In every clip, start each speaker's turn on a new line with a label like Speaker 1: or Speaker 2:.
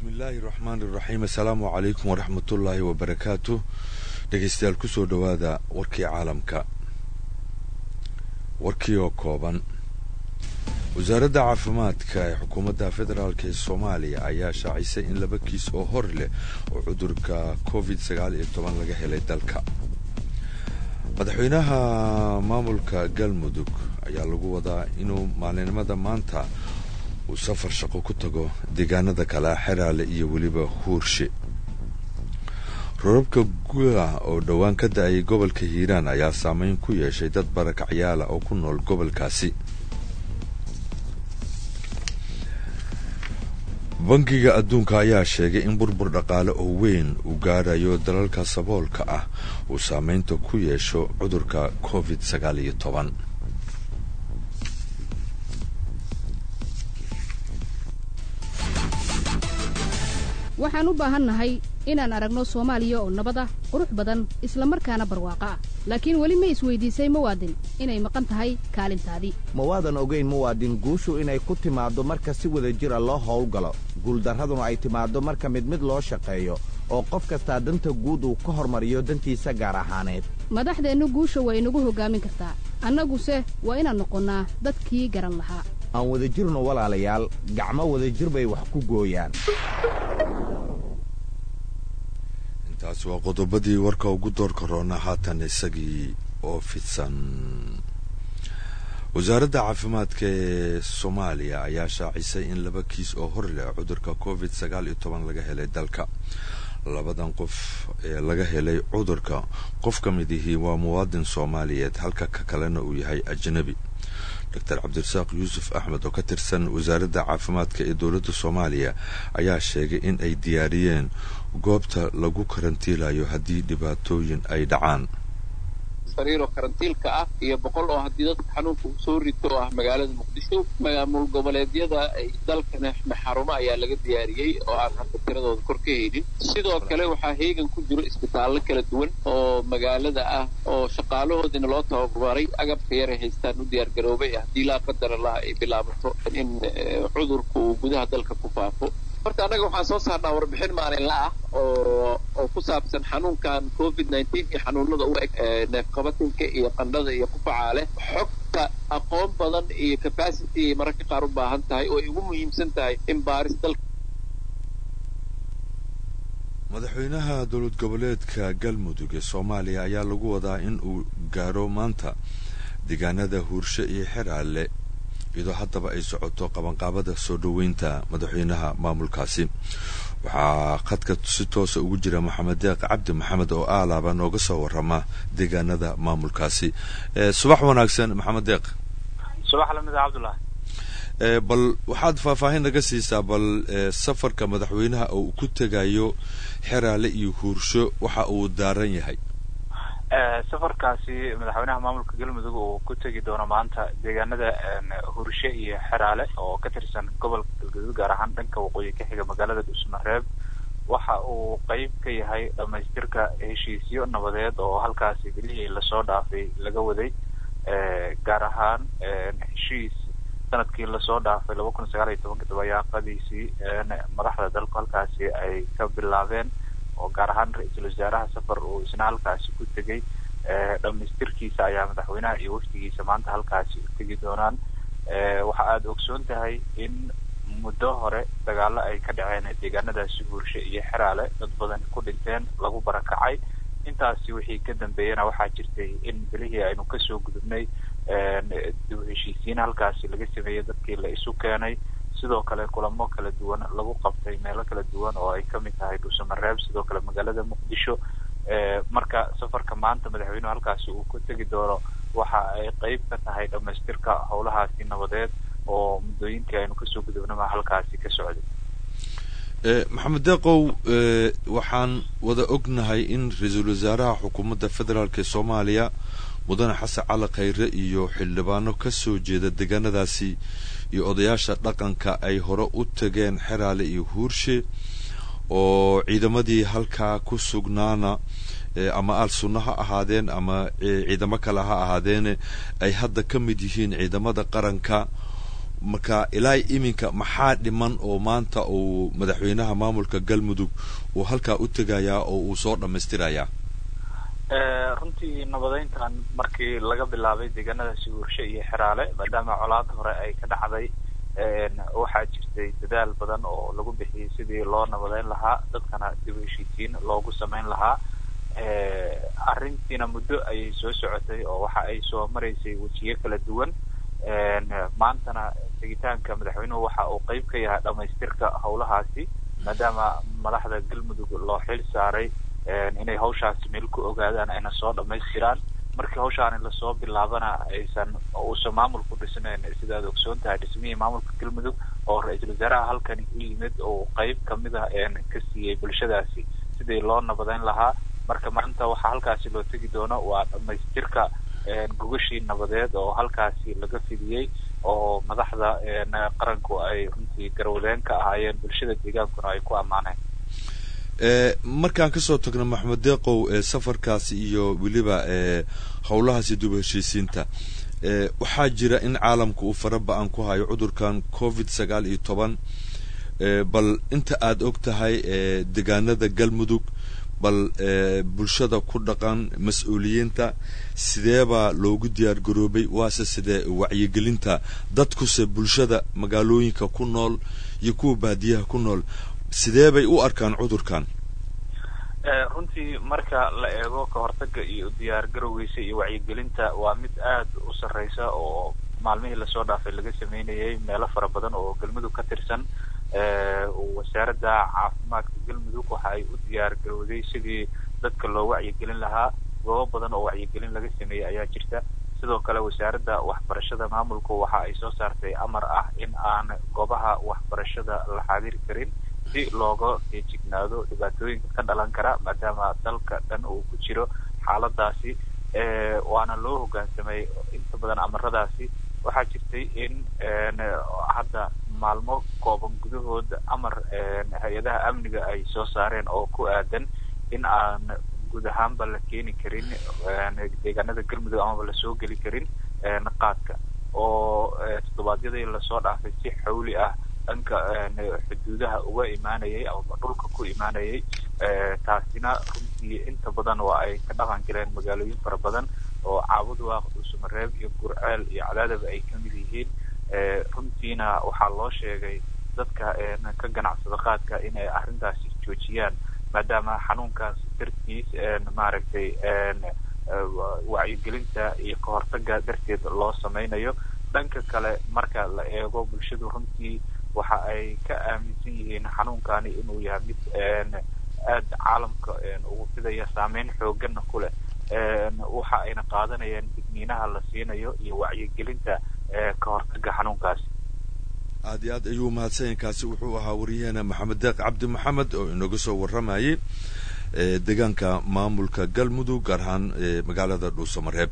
Speaker 1: bismillaahi raxmaan iraxiim assalaamu calaykum waraxmatullaahi wabarakaatu dhegeystayaal kusoo dhowaada warkii caalamka warkii oo kooban wasaaradda caafimaadka ee xukuumadda federaalk ee soomaaliya ayaa shaacisay in laba kiis oo hor leh oo cudurka covid sagaal iyo toban laga helay dalka madaxweynaha maamulka galmudug ayaa lagu wadaa inuu maalinimada maanta uu safar shaqo ku tago deegaanada kale xeraale iyo weliba huurshe rorabka guah oo dhowaan ka da-ay gobolka hiiraan ayaa saameyn ku yeeshay dad barakacyaala oo ku nool gobolkaasi bangiga adduunka ayaa sheegay in burbur dhaqaale oo weyn uu gaarayo dalalka saboolka ah uu saameynta ku yeesho cudurka covid sagaal iyo toban
Speaker 2: waxaan u baahannahay inaan aragno soomaaliya oo nabad ah qurux badan isla markaana barwaaqo ah laakiin weli ma isweydiisay muwaadin inay maqan tahay kaalintaadii
Speaker 3: ma waadan ogayn muwaadin guushu inay ku timaaddo marka si wada jira loo howlgalo guuldarraduna ay timaaddo marka mid mid loo shaqeeyo oo qof kastaa danta guud uu ka hormariyo dantiisa gaar ahaaneed
Speaker 2: madaxdeennu guusha waa inagu hoggaamin kartaa annaguse waa inaan noqonnaa dadkii garan lahaa
Speaker 3: aan wada jirno walaalayaal gacmo wadajir bay wax ku gooyaan
Speaker 1: intaas waa qodobadii warka ugu doorka roona haatan isagii oo fidsan wasaaradda caafimaadka ee soomaaliya ayaa shaacisay in laba kiis oo hor leh cudurka covid sagaal iyo toban laga helay dalka labadan qof ee laga helay cudurka qof ka mid ihii waa muwaadin soomaaliyeed halka ka kalena uu yahay ajnabi doctor cabdirasaaq yuusuf axmed oo ka tirsan wasaaradda caafimaadka ee dowladda soomaaliya ayaa sheegay in ay diyaariyeen goobta lagu karantiilayo haddii dhibaatooyin ay dhacaan
Speaker 4: sariiroo karantiilka ah iyo boqol oo haddii dadka xanuunka uu soo rito oo ah magaalada muqdisho maamul goboleedyada dalkana xarumo ayaa laga diyaariyey oo aan hadda tiradooda kor ka haynin sidoo kale waxaa heegan ku jiro isbitaallo kala duwan oo magaalada ah oo shaqaalahoodina loo tababaray agabka yaray haystaan u diyaargaroobay haddii laa qadara laha ay bilaabato in cudurku uu gudaha dalka ku faafo horta annaga waxaan soo saarnaa warbixin maalinla ah oo oo ku saabsan xanuunkan covid nineteen iyo xanuunada u eg neefqabatinka iyo qandhada iyo qufaca leh xogta aqoon badan iyo capacity ay mararka qaar u baahan tahay oo ay ugu muhiimsan tahay in baaris dalka
Speaker 1: madaxweynaha dowlad goboleedka galmudug ee soomaaliya ayaa lagu wadaa in uu gaaro maanta deegaanada huurshe iyo xeraale iyadoo haddaba ay socoto qabanqaabada soo dhoweynta madaxweynaha maamulkaasi waxaa khadka si toosa ugu jira maxamed deeq cabdi maxamed oo aalaaba nooga soo warama deegaanada maamulkaasi subax wanaagsan maxamed deeq
Speaker 5: subax lamid cabdullah
Speaker 1: bal waxaad faahfaahin naga siisaa bal safarka madaxweynaha oo ku tegayo xeraale iyo huursho waxa uu daaran yahay
Speaker 5: safarkaasi madaxweynaha maamulka galmudug uu ku tegi doono maanta deegaanada hurshe iyo xeraale oo ka tirsan gobolka galgaduud gaar ahaan dhanka waqooyi ka xiga magaalada dhuusmareeb waxa uu qeyb ka yahay dhamaystirka heshiisyo nabadeed oo halkaasi bilihii lasoo dhaafay laga waday gaar ahaan heshiis sanadkii lasoo dhaafay laba kun sagaal iyo tobanka dabayaaqadiisii madaxda dalku halkaasi ay ka bilaabeen oo gaar ahaan ra-iisul wasaaraha safar uu isna halkaasi ku tegay dhamaystirkiisa ayaa madaxweynaha iyo wafdigiisa maanta halkaasi u tegi doonaan waxa aada ogsoon tahay in muddo hore dagaalo ay ka dhaceen deegaanadaasi huurshe iyo xeraale dad badan ku dhinteen lagu barakacay intaasi wixii ka dambeeyana waxaa jirtay in bilihii aynu kasoo gudubnay dib heshiisiin halkaasi laga sameeyey dadkii la isu keenay sidoo kale kulamo kala duwan lagu qabtay meelo kala duwan oo ay kamid tahay dhuusamareeb sidoo kale magaalada muqdisho marka safarka maanta madaxweynuhu halkaasi uu ku tegi doono waxa ay qeyb ka tahay dhamaystirka howlahaasi nabadeed oo muddooyinkii aynu kasoo gudubnama halkaasi ka socday
Speaker 1: maxamed deeqow waxaan wada ognahay in ra-iisul wasaaraha xukuumadda federaalk ee soomaaliya mudane xasan cali khayre iyo xildhibaano kasoo jeeda deegaanadaasi iyo odayaasha dhaqanka ay hore u tageen xeraale iyo huurshe oo ciidamadii halkaa ku sugnaana ama al sunno ha ahaadeen ama ciidamo kale ha ahaadeene ay hadda ka mid yihiin ciidamada qaranka marka ilaa iminka maxaa dhiman oo maanta uu madaxweynaha maamulka galmudug uu halkaa u tegayaa oo uu soo dhammaystirayaa
Speaker 5: runtii nabadeyntan markii laga bilaabay deegaanada siguurshe iyo xeraale maadaama colaad hore ay ka dhacday waxaa jirtay dadaal badan oo lagu bixiyey sidii loo nabadeyn lahaa dadkana dib u heshiisiin loogu samayn lahaa arrintiina muddo ayay soo socotay oo waxa ay soo maraysay wejiyo kala duwan maantana tegitaanka madaxweynuhu waxa uu qeyb ka yahay dhamaystirka howlahaasi maadaama madaxda galmudug loo xil saaray inay hawshaasi meel ku ogaadaan ayna soo dhamaystiraan markii hawshaani lasoo bilaabana aysan uusan maamulku dhisnayn sidaad ogsoon tahay dhismihii maamulka galmudug oo ra-iisul wasaaraha halkani u yimid oo qeyb kamid ah ka siiyey bulshadaasi sidii loo nabadeyn lahaa marka maanta waxaa halkaasi loo tegi doono waa dhamaystirka gogashii nabadeed oo halkaasi laga fidiyey oo madaxda qaranku ay runtii garwadeen ka ahaayeen bulshada deegaankuna ay ku ammaaneen
Speaker 1: markaan kasoo tagno maxamed deeqow safarkaasi iyo weliba howlahaasi dub heshiisiinta waxaa jira in caalamka uu fara ba-an ku hayo cudurkan covid sagaal iyo toban bal inta aada og tahay deegaanada galmudug bal bulshada ku dhaqan mas-uuliyiinta sideebaa loogu diyaar garoobay waase sidee wacyigelinta dadkuse bulshada magaalooyinka ku nool iyo kuwa baadiyaha ku nool sidee bay u arkaan cudurkan
Speaker 5: runtii marka la eego ka hortaga iyo diyaar garowgiisa iyo wacyigelinta waa mid aad u sarreysa oo maalmihii lasoo dhaafay laga sameynayay meelo fara badan oo galmudug ka tirsan wasaaradda caafimaadka galmudug waxa ay u diyaar garowday sidii dadka loo wacyigelin lahaa goobo badan oo wacyigelin laga sameeyey ayaa jirta sidoo kale wasaaradda waxbarashada maamulku waxa ay soo saartay amar ah in aan goobaha waxbarashada la xaadiri karin si looga feejignaado dhibaatooyinka ka dhalan kara maadaama dalka dhan uu ku jiro xaaladaasi waana loo hoggaansamay inta badan amaradaasi waxaa jirtay in hadda maalmo kooban gudahooda amar hay-adaha amniga ay soo saareen oo ku aadan in aan guud ahaanba la keeni karin deegaanada galmudug amaba lasoo geli karin qaadka oo toddobaadyadii lasoo dhaafay si xawli ah dhanka xuduudaha uga imaanayay amaba dhulka ku imaanayay taasina runtii inta badan waa ay ka dhaqan galeen magaalooyin fara badan oo caabudwaaq dhuusamareeb iyo gurceel iyo cadaadaba ay kamid yihiin runtiina waxaa loo sheegay dadka ka ganacsada qaadka inay arrintaasi joojiyaan maadaama xanuunkaas dartiis maaragtay wacyigelinta iyo kahortaga darteed loo sameynayo dhanka kale marka la eego bulshadu runtii waxa ay ka aaminsan yihiin xanuunkani inuu yahay mid aad caalamka ugu fidaya saameyn xooggana ku leh waxa ayna qaadanayaan digniinaha la siinayo iyo wacyigelinta ka hortaga xanuunkaasi
Speaker 1: aad iyo aad ayuu mahadsanyainkaasi wuxuu ahaa waryaheena maxamed deeq cabdi maxamed oo inaga soo warramayay deegaanka maamulka galmudug gaar ahaan magaalada dhuusamareeb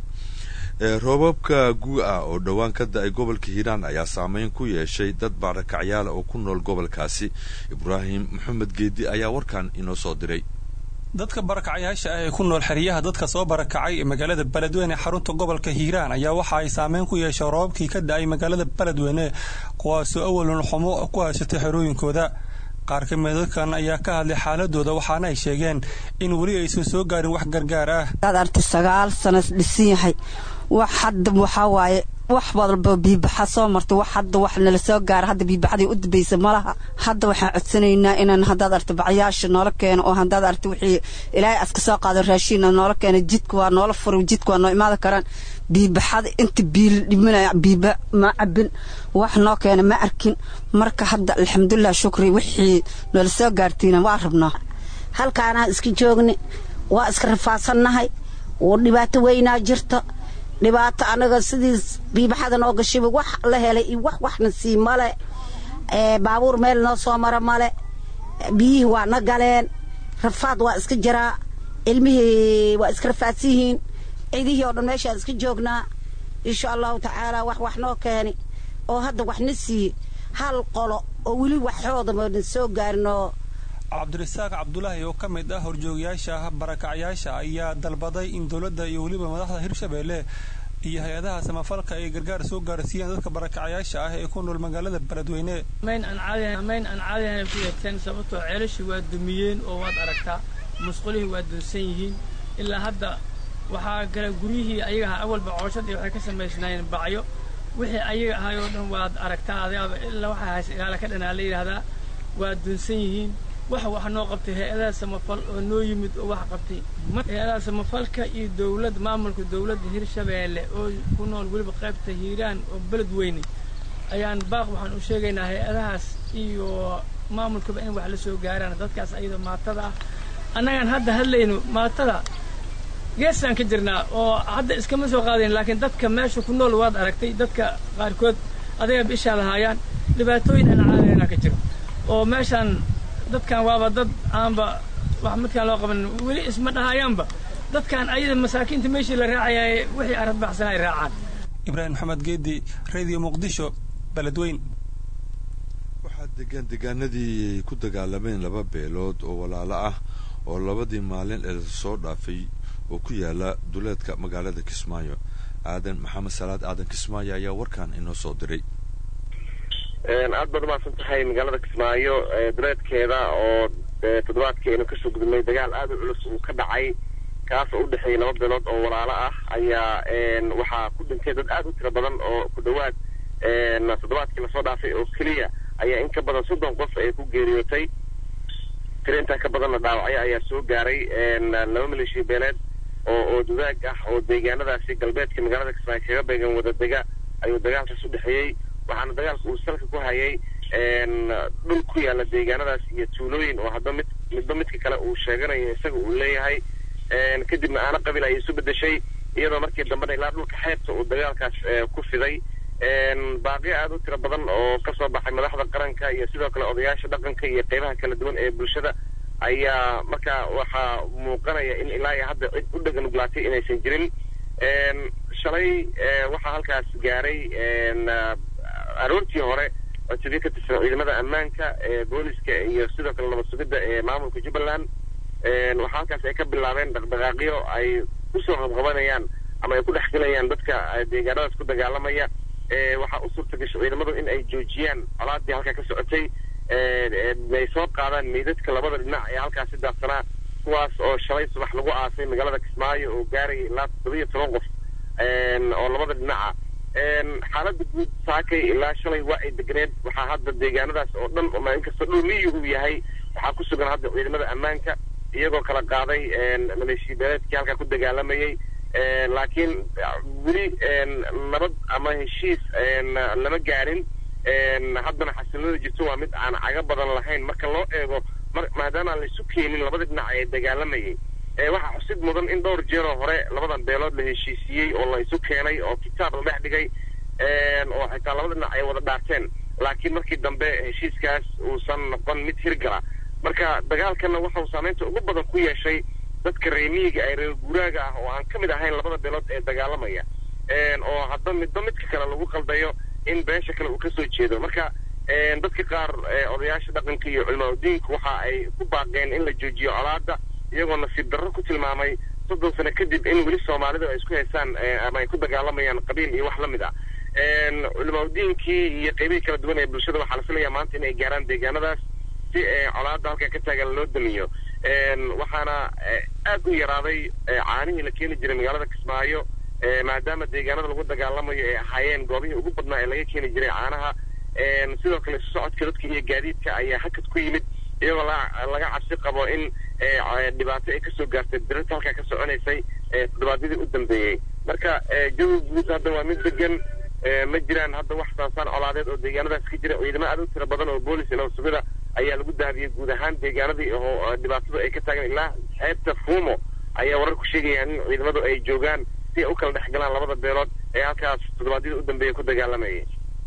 Speaker 1: roobabka gu-a oo dhowaan ka da-ay gobolka hiiraan ayaa saameyn ku yeeshay dad baarakacyaala oo ku nool gobolkaasi ibraahim maxamed geedi ayaa warkan inoo soo diray
Speaker 6: dadka barakacyaasha ah ee ku nool xeryaha dadka soo barakacay magaalada beledweyne xarunta gobolka hiiraan ayaa waxa ay saameyn ku yeeshay roobabkii ka da-ay magaalada beledweyne kuwaasoo awalun xumo ku haysatay xerooyinkooda qaar ka mida dadkan ayaa ka hadlay xaaladooda waxaana ay sheegeen in weli aysan soo gaarin wax gargaar ah
Speaker 7: ad arti sagaal sana dhisan yahay wax hadda waxaa waaye wax walba biibaxa soo martay wax hadda wax nala soo gaara hadda biibaxdii u dambaysa malaha hadda waxaan codsanaynaa inaan haddaad arti bacyaasha noola keeno oo haddaad arti wixii ilaahay aska soo qaado raashiina noola keeno jidka waa noola furo jidka waa noo imaada karaan biibaxada inta biil dhimanaya biiba ma cabin wax noo keena ma arkin marka hadda alxamdulilah shukri wixii noola soo gaartiina waa rabnaa
Speaker 8: halkaanaa iska joogni waa iska rafaasannahay oo dhibaato weynaa jirta dhibaato anaga sidii biibaxada noo gashiba wax la helay iyo wax waxna sii male baabuur meel noo soo mara male biyihii waa na galeen rafaad waa iska jiraa ilmihii waa iska rafaadsan yihiin ciidihii oo dhan meeshaan iska joognaa insha allahu tacaala wax wax noo keeni oo hadda waxna siiye hal qolo oo weli waxoodamana soo gaarin oo
Speaker 6: cabdirasaaq cabdulaahi oo ka mid ah horjoogayaasha barakacyaasha ayaa dalbaday in dowladda iyo weliba madaxda hirshabeelle iyo hay-adaha samafalka ay gargaar soo gaarsiiyeen dadka barakacayaasha ah ee ku nool magaalada beledweyne
Speaker 9: mayn aan caadihan ku yeegteen sababtoo ceelashii waa dumiyeen oo waad aragtaa musqulihii waa dunsan yihiin ilaa hadda waxaa gala guryihii ayaga ahaa awalba cooshadii waxay ka samaysnaayeen bacyo wixii ayaga ahay oo dhan waad aragtaa adigaaba ilaa waxaa hays ilaala ka dhanaa la yidhaahdaa waa dunsan yihiin waxa wax noo qabtay hay-adaha samafal oo noo yimid oo wax qabtay hay-adaha samafalka iyo dowlad maamulka dowladda hirshabeelle oo ku nool weliba qaybta hiiraan oo beled weyne ayaan baaq waxaan u sheegaynaa hay-adahaas iyo maamulkaba in wax la soo gaaraan dadkaas ayadoo maatada ah annagaan hadda hadlayno maatada geesaan ka jirnaa oo hadda iskama soo qaadayn laakiin dadka meesha ku nool waad aragtay dadka qaarkood adagaba ishaa lahaayaan dhibaatooyin aan caadayna ka jiro oo meeshaan dadkan waaba dad aanba wax midkaan loo qaban weli isma dhahayaanba dadkan ayada masaakiinta meeshii la raacayaaye wixii arad baxsan ay raacaan
Speaker 6: ibraahim maxamed geedi radio muqdisho beledweyn
Speaker 1: waxaa degaan degaanadii ku dagaalameen laba beelood oo walaalo ah oo labadii maalin ee soo dhaafay oo ku yaala duleedka magaalada kismaayo aadan maxamed salaad aadan kismaayo ayaa warkan inoo soo diray
Speaker 10: aad baad umahadsan tahay magaalada kismaayo duleedkeeda oo toddobaadkii aynu kasoo gudubnay dagaal aad u culus uu ka dhacay kaas oo u dhexeeyay laba beelood oo walaalo ah ayaa waxaa ku dhintay dad aad u tiro badan oo ku dhowaad toddobaadkii lasoo dhaafay oo keliya ayaa in ka badan soddon qof ay ku geeriyootay tiro intaa ka badanna dhaawacyo ayaa soo gaaray laba maleeshiya beeleed oo oo dudaag ah oo deegaanadaasi galbeedka magaalada kismaayo kaga beegan wada dega ayuu dagaalkaas u dhexeeyey waxaana dagaalka uu salka ku hayay dhul ku yaala deegaanadaas iyo tuulooyin oo hadba mid midba midka kale uu sheeganayo isaga uu leeyahay kadibna aana qabil ay isu bedeshay iyadoo markii dambena ilaa dhulka xeebta uu dagaalkaas ku fiday baaqiyo aada u tiro badan oo kasoo baxay madaxda qaranka iyo sidoo kale odayaasha dhaqanka iyo qeybaha kala duwan ee bulshada ayaa marka waxaa muuqanaya in ilaa iyo hadda cid u dhaganuglaatay inaysan jirin shalay waxaa halkaas gaaray aroortii hore codsiyo ka tirsan ciidamada ammaanka ee booliska iyo sidoo kale nabad sugidda ee maamulka jubbaland waxaa halkaas ay ka bilaabeen dhaqdhaqaaqyo ay kusoo qabqabanayaan ama ay ku dhex gelayaan dadka deegaanadaas ku dagaalamaya waxaa u suurta gashay ciidamadu in ay joojiyaan colaadii halkaa ka socotay ay soo qaadaan meydadka labada dhinac ee halkaasi daadsanaa kuwaas oo shalay subax lagu aasay magaalada kismaayo oo gaaraya ilaa toddobiyo toban qof oo labada dhinaca xaaladda guud saakay ilaa shalay waa ay deganeed waxaa hadda deegaanadaas oo dhan inkastoo dhul miyi uu yahay waxaa ku sugan hadda ciidamada ammaanka iyagoo kala qaaday maleeshiya beeleedkii halkaa ku dagaalamayay laakiin weli nabad ama heshiis lama gaarin haddana xasilada jirto waa mid aan caga badan lahayn marka loo eego maadaama aan laisu keenin labada dhinac ee dagaalamayay waxaa xusid mudan in dhowr jeeroo hore labadan beelood la heshiisiyey oo la isu keenay oo kitaab la dhex dhigay oo xitaa labada dhinac ay wada dhaarteen laakiin markii dambe heshiiskaas uusan noqon mid hirgala marka dagaalkanna waxauu saameynta ugu badan ku yeeshay dadka reemiyiga ee reer guuraaga ah oo aan ka mid ahayn labada beelood ee dagaalamaya oo hadba midba midka kale lagu qaldayo in beesha kale uu kasoo jeedo marka dadka qaar odayaasha dhaqanka iyo culimaadudiinku waxa ay ku baaqeen in la joojiyo colaada iyagoo nasiib darro ku tilmaamay soddon sano kadib in weli soomaalidu ay isku haystaan ama ay ku dagaalamayaan qabiil iyo wax la mid ah culimaadudiinkii iyo qeybihii kala duwan ee bulshada waxaa la filayaa maanta inay gaaraan deegaanadaas si colaada halkaa ka taagan loo damiyo waxaana aad u yaraaday caanihii la keeni jiray magaalada kismaayo maadaama deegaanada lagu dagaalamayo ay ahaayeen goobihii ugu badnaa ee laga keeni jiray caanaha sidoo kale isu socodka dadka iyo gaadiidka ayaa hakad ku yimid iyagoo laga cabsi qabo in dhibaato ay kasoo gaartay dirata halkaa ka soconaysay toddobaadyadii u dambeeyey marka jawi guud hadda waa mid degan ma jiraan hadda wax saasaan colaadeed oo deegaanadaas ka jira ciidamo aad u tiro badan oo boolis iyo nabad sugida ayaa lagu daadiyey guud ahaan deegaanadii oo dhibaatadu ay ka taagan ilaa xeebta fuumo ayaa warar ku sheegayaan in ciidamadu ay joogaan si ay u kala dhex galaan labada beelood ee halkaas toddobaadyada u dambeeya ku dagaalamayay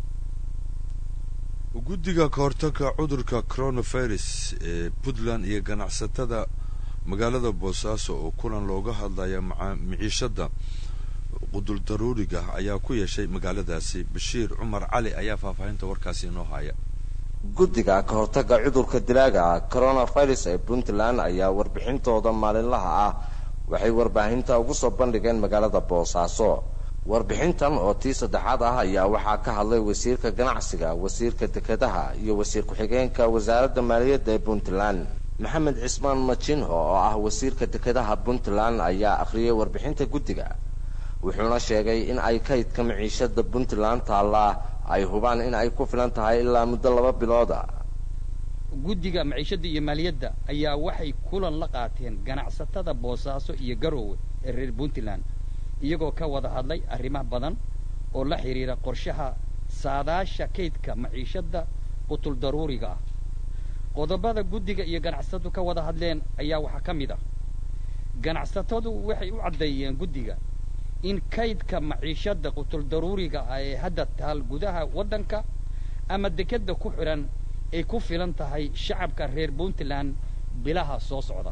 Speaker 1: guddiga kahortagga cudurka coronavirus ee puntland iyo ganacsatada magaalada boosaaso oo kulan looga hadlaya miciishada qudul daruuriga ayaa ku yeeshay magaaladaasi bashiir cumar cali ayaa faahfaahinta warkaasi inoo haya
Speaker 11: guddiga ka hortagga cudurka dilaaga coronavirus ee puntland ayaa warbixintooda maalinlaha ah waxay warbaahinta ugu soo bandhigeen magaalada boosaaso warbixintan oo tii saddexaad ah ayaa waxaa ka hadlay wasiirka ganacsiga wasiirka dekedaha iyo wasiir ku-xigeenka wasaaradda maaliyadda ee puntland maxamed cismaan majinho oo ah wasiirka dekedaha puntland ayaa akhriyay warbixinta guddiga wuxuuna sheegay in ay kaydka maciishada puntland taallaa ay hubaan in ay ku filan tahay ilaa muddo laba bilooda
Speaker 12: guddiga maciishadda iyo maaliyadda ayaa waxay kulan la qaateen ganacsatada boosaaso iyo garoowe ee reer puntland iyagoo ka wada hadlay arrimaha badan oo la xidhiira qorshaha saadaasha kaydka maciishadda qutul daruuriga ah qodobada guddiga iyo ganacsatadu ka wada hadleen ayaa waxaa ka mid ah ganacsatadu waxay u caddeeyeen guddiga in kaydka maciishadda qutul daruuriga ah ee hadda taal gudaha waddanka ama dekedda ku xidhan ay ku filan tahay shacabka reer puntland bilaha soo socda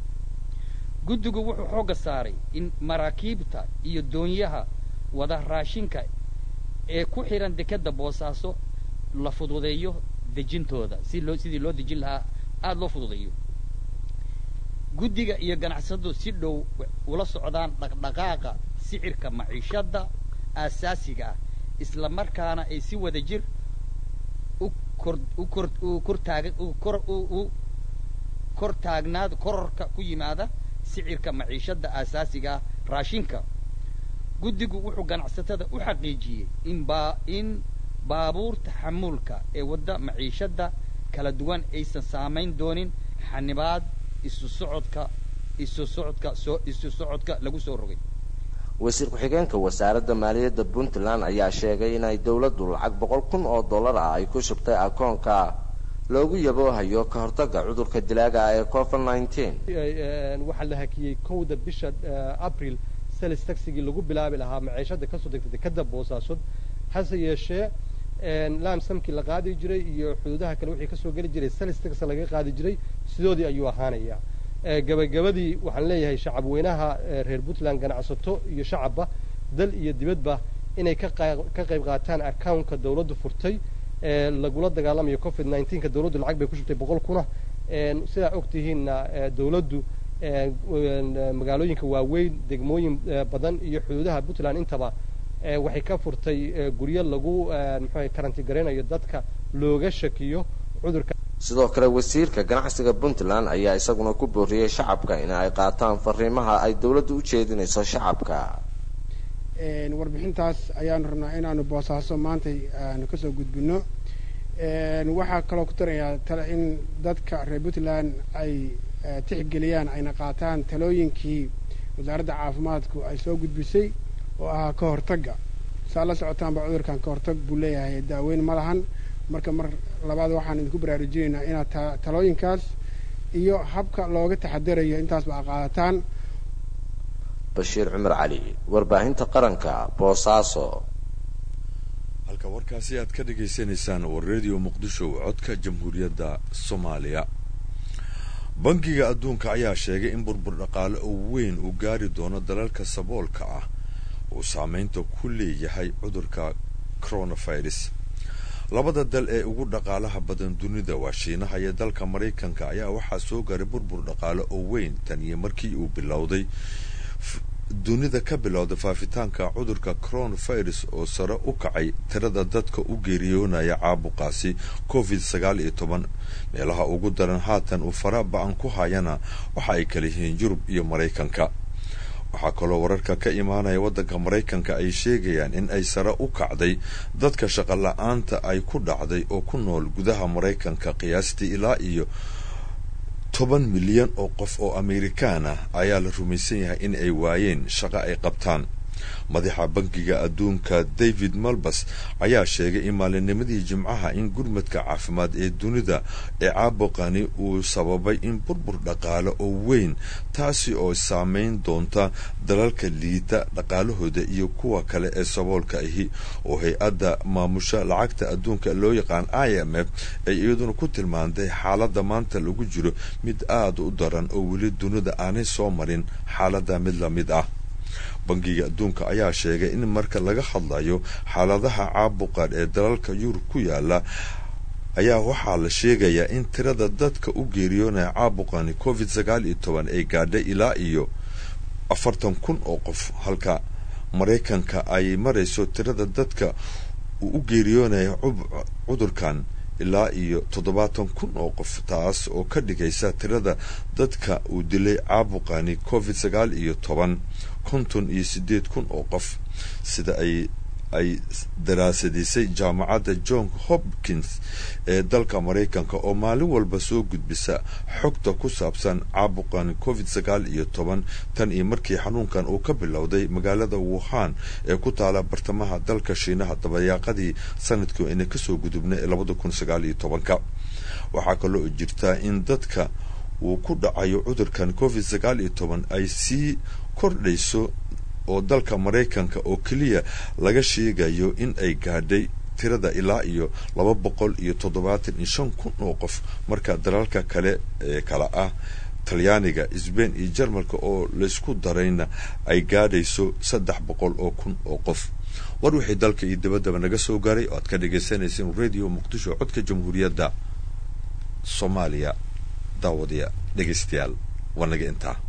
Speaker 12: guddigu wuxuu xoogga saaray in maraakiibta iyo doonyaha wada raashinka ee ku xidhan dekedda boosaaso la fududeeyo dejintooda si loo sidii loo dejin lahaa aada loo fududeeyo guddiga iyo ganacsatadu si dhow ula socdaan dhaqdhaqaaqa sicirka maciishadda aasaasiga ah isla markaana ay si wada jir u kor u kor u kortaag u kor u kor taagnaad kororka ku yimaada sicirka maciishadda aasaasiga ah raashinka guddigu wuxuu ganacsatada u xaqiijiyey in baa in baabuurta xamuulka ee wadda maciishadda kala duwan aysan saamayn doonin xanibaad isu socodka isu socodka soo isu socodka lagu soo rogay
Speaker 11: wasiir ku-xigeenka wasaaradda maaliyadda puntland ayaa sheegay inay dowladdu lacag boqol kun oo dollar ah ay ku shubtay akoonka loogu yaboohayo ka hortagga cudurka dilaaga ah ee covid nineteen
Speaker 13: waxaa la hakiyey kowda bisha abril salis taxigii lagu bilaabi lahaa maciishada kasoo degtay dekada boosaasod hase yeeshee laamsamkii la qaadi jiray iyo xuduudaha kale wixii kasoo geli jiray salis tax laga qaadi jiray sidoodii ayuu ahaanaya gabagabadii waxaan leeyahay shacab weynaha reer puntland ganacsato iyo shacabba dal iyo dibadba inay ka ka qayb qaataan accountka dawladdu furtay lagula dagaalamayo covid nineteenka dawladdu lacag bay ku shubtay boqol kuna sidaa ogtihiinna dawladdu magaalooyinka waaweyn degmooyin badan iyo xuduudaha puntland intaba waxay ka furtay guryo lagu muxuu karanti garaynayo dadka looga shakiyo cudurka
Speaker 11: sidoo kale wasiirka ganacsiga puntland ayaa isaguna ku booriyey shacabka in ay qaataan fariimaha ay dawladdu u jeedinayso shacabka
Speaker 14: warbixintaas ayaanu rabnaa inaanu boosaaso maantay aanu kasoo gudbino waxaa kaloo ku darayaa in dadka reer puntland ay tixgeliyaan ayna qaataan talooyinkii wasaaradda caafimaadku ay soo gudbisay oo ahaa ka hortagga saa la socotaanba cudurkan ka hortag buu leeyahay daaweyn ma lahan marka mar labaad waxaan idinku baraarujinaynaa inaad talooyinkaas iyo habka looga taxadarayo intaasba a qaadataan
Speaker 11: bashiir cumar cali warbaahinta qaranka boosaaso
Speaker 1: halka warkaasi aad ka dhagaysanaysaan war radio muqdisho codka jamhuuriyadda soomaaliya bangiga adduunka ayaa sheegay in burbur dhaqaale oo weyn uu gaari doono dalalka saboolka ah uu saameynta ku leeyahay cudurka coronavirus labada dal ee ugu dhaqaalaha badan dunida waa shiinaha iyo dalka maraykanka ayaa waxaa soo gaaray burbur dhaqaale oo weyn tan iyo markii uu bilowday dunida ka bilowday faafitaanka cudurka coronavirus oo sare u kacay tirada dadka u geeriyoonaya caabuqaasi covid sagaal iyo toban meelaha ugu daran haatan uu fara ba-an ku hayana waxa ay kala yihiin yurub iyo maraykanka waxaa kaloo wararka ka imaanaya waddanka maraykanka ay sheegayaan in ay sare u kacday dadka shaqo la-aanta ay ku dhacday oo ku nool gudaha maraykanka qiyaastii ilaa iyo toban milyan oo qof oo amerikaan ah ayaa la rumaysan yahay in ay waayeen shaqo ay qabtaan madaxa bankiga adduunka david malbas ayaa sheegay in maalinnimadii jimcaha in gurmadka caafimaad ee dunida ee caabuqani uu sababay in burbur dhaqaale oo weyn taasi oo saameyn doonta dalalka liita dhaqaalahooda iyo kuwa kale ee saboolka ahi oo hay-adda maamusha lacagta adduunka loo yaqaan i m f ay iyaduna ku tilmaantay xaaladda maanta lagu jiro mid aada u daran oo weli dunida aanay soo marin xaaladda mid la mid ah bangiga adduunka ayaa sheegay in marka laga hadlayo xaaladaha caabuqan ee dalalka yurub ku yaala ayaa waxaa la sheegayaa in tirada dadka u geeriyoonaya caabuqani covid sagaal iyo toban ay gaadhay ilaa iyo afartan kun oo qof halka maraykanka ay marayso tirada dadka uu u geeriyoonaya cudurkan ilaa iyo toddobaatan kun oo qof taas oo ka dhigaysa tirada dadka uu dilay caabuqani covid sagaal iyo toban konton iyo siddeed kun oo qof sida ay ay daraasadisay jaamacadda john hopkins ee dalka maraykanka oo maalin walba soo gudbisa xogta ku saabsan caabuqan covid sagaal iyo toban tan iyo markii xanuunkan uu ka bilowday magaalada wuhan ee ku taala bartamaha dalka shiinaha dabayaaqadii sanadkii ayna kasoo gudubnay ee labada kun sagaal iyo tobanka waxaa kaloo jirtaa in dadka uu ku dhacayo cudurkan covid sagaal iyo toban ay sii kordhayso oo dalka maraykanka oo keliya laga sheegayo in ay gaadhay tirada ilaa iyo laba boqol iyo toddobaatan iyo shan kun oo qof marka dalalka kale ee kale ah talyaaniga sbain iyo jarmalka oo laysku darayna ay gaadhayso saddex boqol oo kun oo qof war wixii dalka iyo dibaddaba naga soo gaaray oo aad ka dhagaysanayseen radio muqdisho codka jamhuuriyadda soomaaliya daawadiya dhegaystayaal waa naga intaa